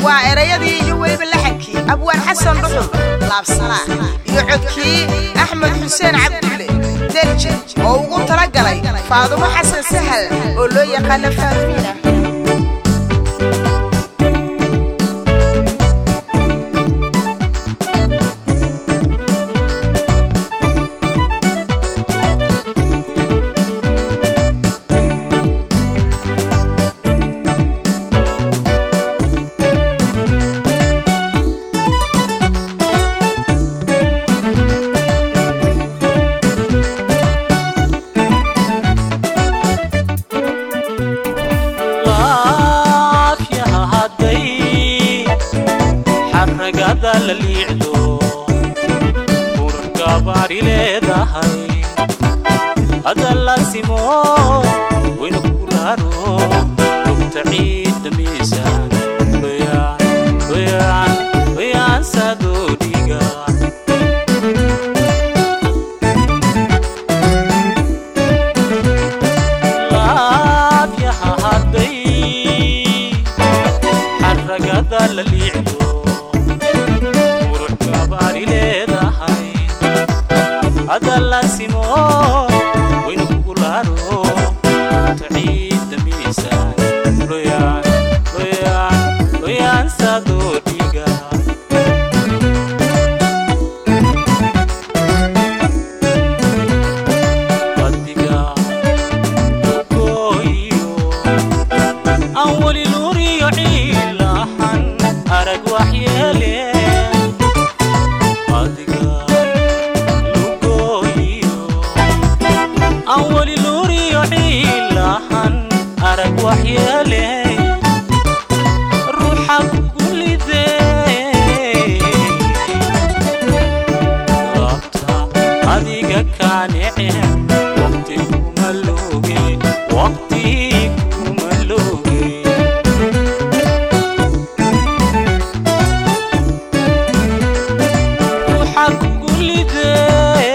waa erayadii iyo weliba laxankii abwaan xasan dhuxul laabsanaa iyo codkii axmed xuseen cabdulle derje oo ugu tala galay faadumo xasan sahal oo loo yaqaano faatmiina laafyaha hadday xaragada la liicdo ururka baari leedahay hadda la simo wayna ku raaro lugta ciidda miisaan wayaan wayaan wayaan sadoo dhiga laafyaha hadday xaragada la liicdo ururka baari leedahay hadda la simo wayna kugu laaro ta ciidda miisaan loyaan loyaan loyaan sadoo dhiga adiga lugooyo aan weli luuriyo ciilahan arag waxyeele adiga lugooyo aan weli luuriyo ciilahan arag waxyeele ruuxa kugulidee laabta adiga kaanece waqti kuma looge waqti kuma looge ruuxa kugulidee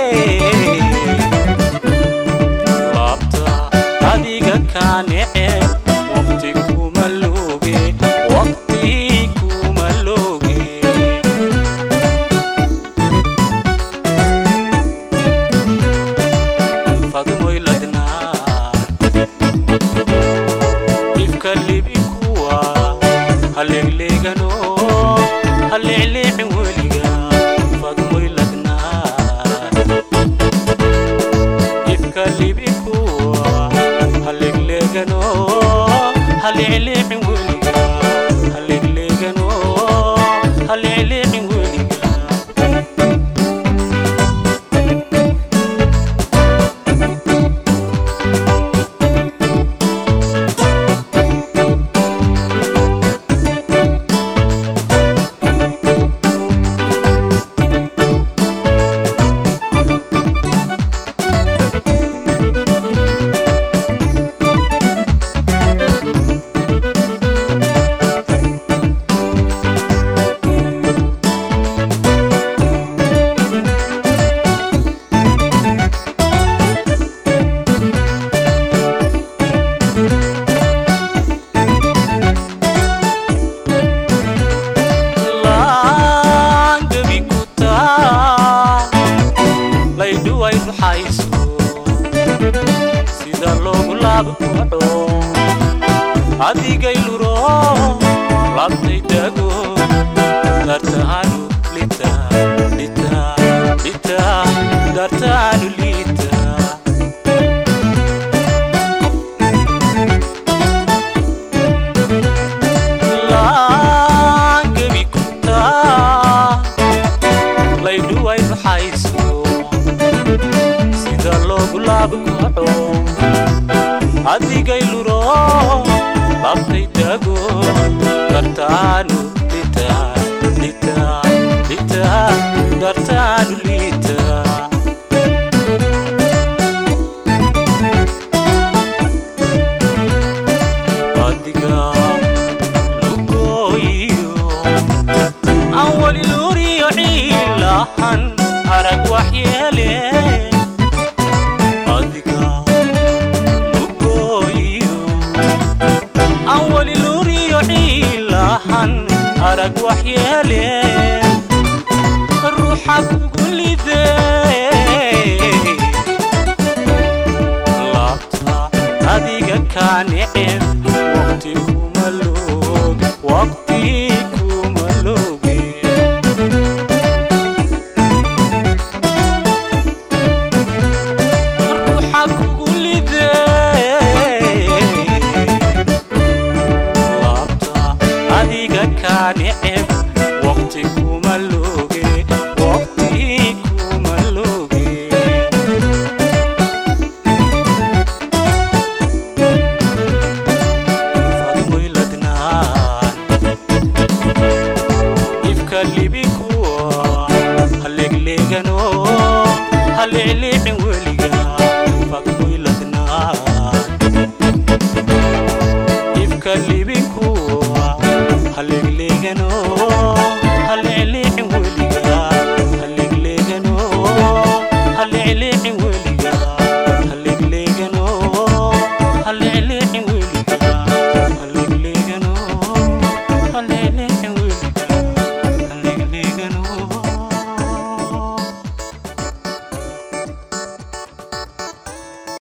laabta adiga kaanece waqti kuma looge waqti kuma looge fadmoy ladnaa ifka libikuwa haleegleegano haleecleecin weliga fadmoy ladnaa ifka libikuwa haleegleegano haleecleecin weliga haleegleegano haleecleecin weliga laangabi ku taa laydhuway ruxayso sida loogu laabkaco adigay luro labtay dago dartaanu lita lita lita dartaanu lita laangabi ku taa laydhuway ruxayso sida loogu laabkaco adigay luro labtay dago dartaanu lita lita lita dartaanu lita adiga lugooyo aan weli luuriyo ciilahan arag waxyeele adiga lugooyo aan weli luuriyo ciilahan lahan arag waxyeele ruuxa kugu lidee laabta adiga kaa neceb waqti kuma loog waqti kuma looge ruuxa kugu lidee laabta adiga kaa neceb waqti kuma looge waqti kuma looge fadmoyladnaan ifka libikuwa haleglegano haliclicin weliga fadmoyladnaan ifka libikuwa haleglegano